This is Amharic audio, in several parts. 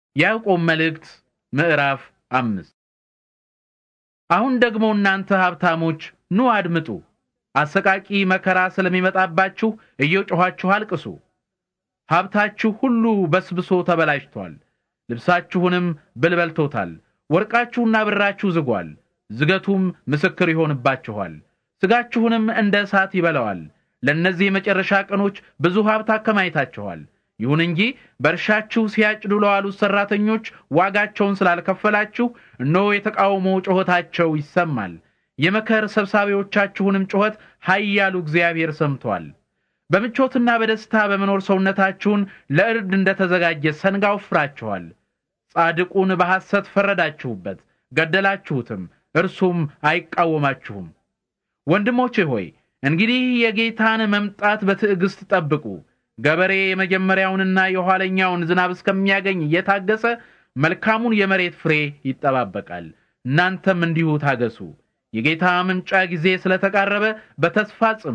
ያዕቆብ መልእክት ምዕራፍ አምስት አሁን ደግሞ እናንተ ሀብታሞች ኑ አድምጡ፣ አሰቃቂ መከራ ስለሚመጣባችሁ እየጮኻችሁ አልቅሱ። ሀብታችሁ ሁሉ በስብሶ ተበላሽቷል፣ ልብሳችሁንም ብል በልቶታል። ወርቃችሁና ብራችሁ ዝጓል፣ ዝገቱም ምስክር ይሆንባችኋል፣ ሥጋችሁንም እንደ እሳት ይበላዋል። ለእነዚህ የመጨረሻ ቀኖች ብዙ ሀብት አከማይታችኋል። ይሁን እንጂ በእርሻችሁ ሲያጭዱ ለዋሉት ሠራተኞች ዋጋቸውን ስላልከፈላችሁ እነሆ የተቃውሞ ጩኸታቸው ይሰማል። የመከር ሰብሳቢዎቻችሁንም ጩኸት ኃያሉ እግዚአብሔር ሰምቷል። በምቾትና በደስታ በመኖር ሰውነታችሁን ለእርድ እንደተዘጋጀ ሰንጋ ወፍራችኋል። ጻድቁን በሐሰት ፈረዳችሁበት፣ ገደላችሁትም፣ እርሱም አይቃወማችሁም። ወንድሞቼ ሆይ እንግዲህ የጌታን መምጣት በትዕግስት ጠብቁ። ገበሬ የመጀመሪያውንና የኋለኛውን ዝናብ እስከሚያገኝ እየታገሰ መልካሙን የመሬት ፍሬ ይጠባበቃል። እናንተም እንዲሁ ታገሱ። የጌታ መምጫ ጊዜ ስለተቃረበ በተስፋ ጽኑ።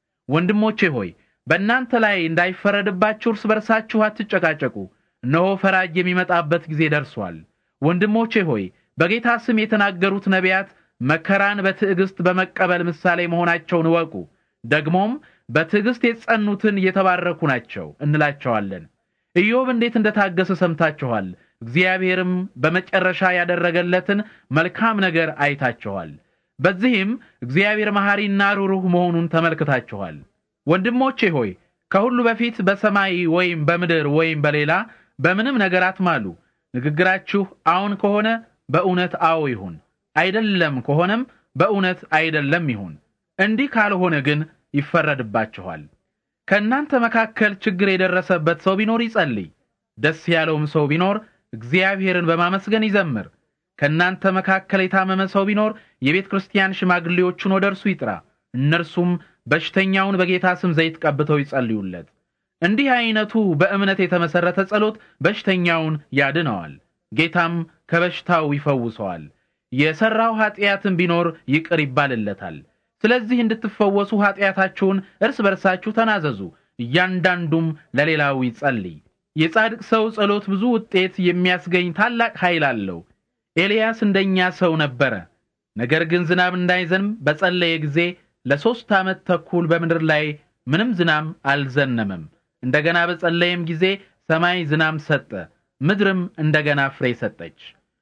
ወንድሞቼ ሆይ በእናንተ ላይ እንዳይፈረድባችሁ እርስ በርሳችሁ አትጨቃጨቁ። እነሆ ፈራጅ የሚመጣበት ጊዜ ደርሷል። ወንድሞቼ ሆይ በጌታ ስም የተናገሩት ነቢያት መከራን በትዕግስት በመቀበል ምሳሌ መሆናቸውን እወቁ። ደግሞም በትዕግስት የጸኑትን የተባረኩ ናቸው እንላቸዋለን። ኢዮብ እንዴት እንደታገሰ ሰምታችኋል። እግዚአብሔርም በመጨረሻ ያደረገለትን መልካም ነገር አይታችኋል። በዚህም እግዚአብሔር መሐሪና ሩሩህ መሆኑን ተመልክታችኋል። ወንድሞቼ ሆይ ከሁሉ በፊት በሰማይ ወይም በምድር ወይም በሌላ በምንም ነገር አትማሉ። ንግግራችሁ አዎን ከሆነ በእውነት አዎ ይሁን፣ አይደለም ከሆነም በእውነት አይደለም ይሁን። እንዲህ ካልሆነ ግን ይፈረድባችኋል። ከእናንተ መካከል ችግር የደረሰበት ሰው ቢኖር ይጸልይ። ደስ ያለውም ሰው ቢኖር እግዚአብሔርን በማመስገን ይዘምር። ከእናንተ መካከል የታመመ ሰው ቢኖር የቤተ ክርስቲያን ሽማግሌዎቹን ወደ እርሱ ይጥራ። እነርሱም በሽተኛውን በጌታ ስም ዘይት ቀብተው ይጸልዩለት። እንዲህ አይነቱ በእምነት የተመሰረተ ጸሎት በሽተኛውን ያድነዋል፣ ጌታም ከበሽታው ይፈውሰዋል። የሰራው ኃጢአትን ቢኖር ይቅር ይባልለታል። ስለዚህ እንድትፈወሱ ኃጢአታችሁን እርስ በርሳችሁ ተናዘዙ፣ እያንዳንዱም ለሌላው ይጸልይ። የጻድቅ ሰው ጸሎት ብዙ ውጤት የሚያስገኝ ታላቅ ኃይል አለው። ኤልያስ እንደኛ ሰው ነበረ። ነገር ግን ዝናብ እንዳይዘንብ በጸለየ ጊዜ ለሦስት ዓመት ተኩል በምድር ላይ ምንም ዝናብ አልዘነመም። እንደገና በጸለየም ጊዜ ሰማይ ዝናብ ሰጠ፣ ምድርም እንደገና ፍሬ ሰጠች።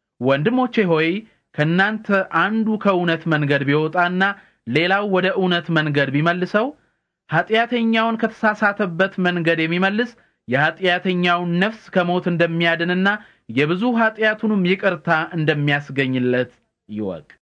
ወንድሞቼ ሆይ ከእናንተ አንዱ ከእውነት መንገድ ቢወጣና ሌላው ወደ እውነት መንገድ ቢመልሰው ኃጢአተኛውን ከተሳሳተበት መንገድ የሚመልስ የኃጢአተኛውን ነፍስ ከሞት እንደሚያድንና የብዙ ኃጢአቱንም ይቅርታ እንደሚያስገኝለት ይወቅ።